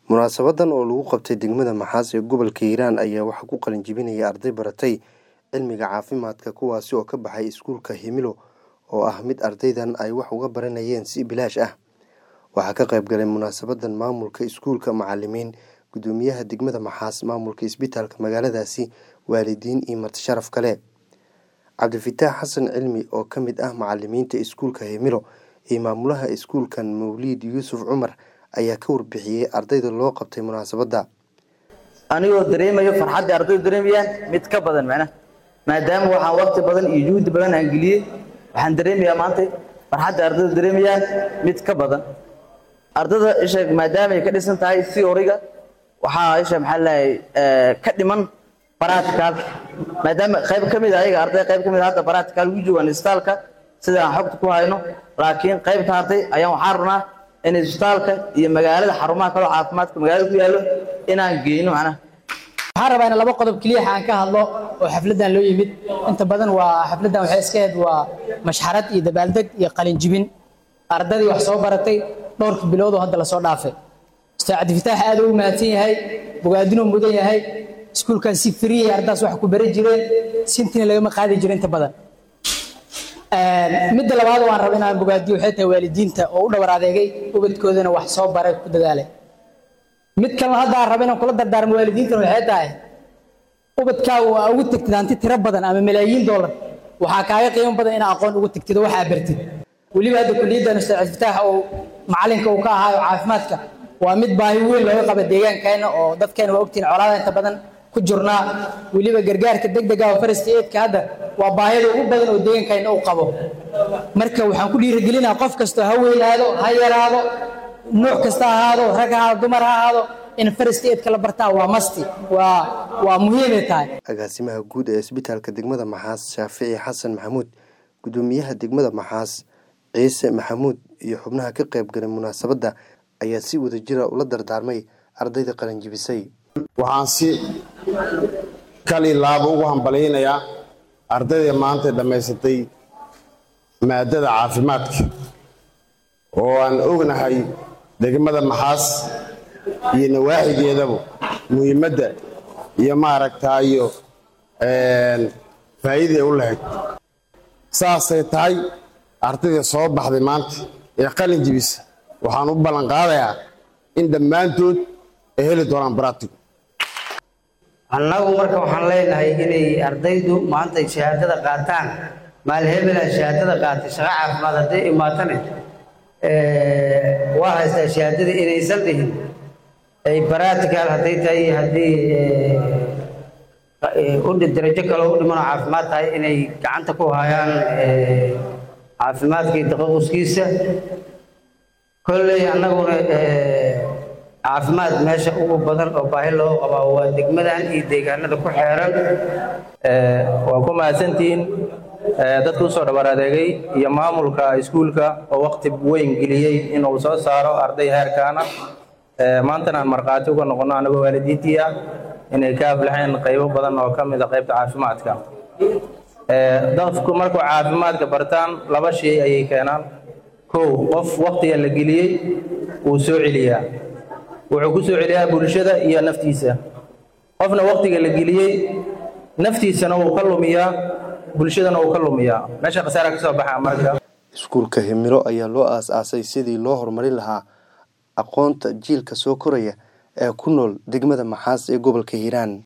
munaasabadan oo lagu qabtay degmada maxaas ee gobolka hiiraan ayaa waxaa ku qalin jebinaya arday baratay cilmiga caafimaadka kuwaasi oo ka baxay iskuulka himilo oo ah mid ardaydan ay wax uga baranayeen si bilaash ah waxaa ka qayb galay munaasabadan maamulka iskuulka macalimiin gudoomiyaha degmada maxaas maamulka isbitaalka magaaladaasi waalidiin iyo marti sharaf kale cabdifitaax xasan cilmi oo ka mid ah macalimiinta iskuulka himilo iyo maamulaha iskuulkan mawliid yuusuf cumar ayaa ka warbixiyey ardayda loo qabtay munaasabadda anigoo dareemayo farxaddii ardaydu dareemayaan mid ka badan macnaha maadaama waxaan waqti badan iyo juhdi badan aan geliyey waxaan dareemayaa maanta farxadda ardaydu dareemayaan mid ka badan ardada isha maadaama ay ka dhisan tahay theory-ga waxaa isha maxaa lahay ka dhiman practical maadaama qayb ka mid ah ayaga arday qayb ka mid ah hadda practical ugu joogaan isbitaalka sida aan xogta ku hayno laakiin qaybta hartay ayaan waxaan rabnaa in isbitaalka iyo magaalada xarumaha kaloo caafimaadka magaalada ku yaallo inaan geyno macnaha waxaan rabaa in laba qodob keliya aan ka hadlo oo xafladdan loo yimid inta badan waa xafladdan waxay iska ahayd waa mashxarad iyo dabaaldeg iyo qalinjibin ardadii wax soo baratay dhowrka bilood oo hadda lasoo dhaafay ustaad cabdifitaax aad ugu mahadsan yahay bogaadinuu mudan yahay iskuulkan si friyay ardadaas wax ku bari jireen sintina lagama qaadi jiro inta badan midda labaad waan raba inaan bogaadiyo waxay tahay waalidiinta oo u dhowr adeegay ubadkoodana wax soo baray ku dadaalay mid kalena hadda aan raba inaan kula dardaarmo waalidiintana waxay tahay ubadkaaga waa ugu tagtid hanti tiro badan ama malaayiin doolar waxaa kaaga qiimo badan inaa aqoon ugu tagtid oo waxaa bartid weliba hadda kuliyaddan ustaad cabdifitaax oo macalinka uu ka ahaayo caafimaadka waa mid baahi weyn looga qaba deegaankeena oo dadkeena waa ogtihin colaada inta badan ku jirnaa weliba gargaarka degdega oo farasta eedka hadda waa baahida ugu badan oo deegaankeena uu qabo marka waxaan ku dhiirigelinaa qof kastoo ha weynaado ha yaraado nuuc kasta ha ahaado rag ha ahaado dumar ha ahaado in farasta eedka la bartaa waa masti waa waa muhiimay tahay agaasimaha guud ee isbitaalka degmada maxaas shaafici xasan maxamuud gudoomiyaha degmada maxaas ciise maxamuud iyo xubnaha ka qayb galay munaasabadda ayaa si wadajira ula dardaarmay ardayda qalinjibisay waxaan si kali laabo ugu hambalyaynayaa ardayda maanta dhammaysatay maadada caafimaadka oo aan ognahay degmada maxaas iyo nawaaxigeedaba muhiimadda iyo maaragtaayo faa'iiday u lahayd saasay tahay ardayda soo baxday maanta ee qalin jibisa waxaan u ballanqaadayaa in dhammaantood ay heli doonaan baratigo annagu marka waxaan leenahay inay ardaydu maanta ay shahaadada qaataan maalhebela shahaadada qaatay shaqo caafimaad hadday imaatane waa haystaa shahaadada inaysan dhihin ay baratical hadday tahay haddii darajo kaloo u dhimanoo caafimaad tahay inay gacanta ku hayaan caafimaadka iyo taqaquskiisa kolley annaguna caafimaad meesha ugu badan oo baahi loo qabaa waa degmadan iyo deegaanada ku xeeran waa ku mahadsantihiin dadka usoo dhabar adeegay iyo maamulka iskuulka oo waqti weyn geliyey inuu soo saaro arday heerkaana maantana aan markhaati uga noqono anagoo waalidiintii ah inay ka aflaxeen qaybo badan oo ka mid a qaybta caafimaadka dadku markuu caafimaadka bartaan laba shay ayay keenaan kow qof waqtiga la geliyey wuu soo celiyaa wuxuu ku soo celiyaa bulshada iyo naftiisa qofna waqtiga la geliyey naftiisana wuu ka lumiyaa bulshadana wuu ka lumiyaa meesha khasaara ka soo baxaa marka iskuulka himilo ayaa loo aas-aasay sidii loo horumarin lahaa aqoonta jiilka soo koraya ee ku nool degmada maxaas ee gobolka hiiraan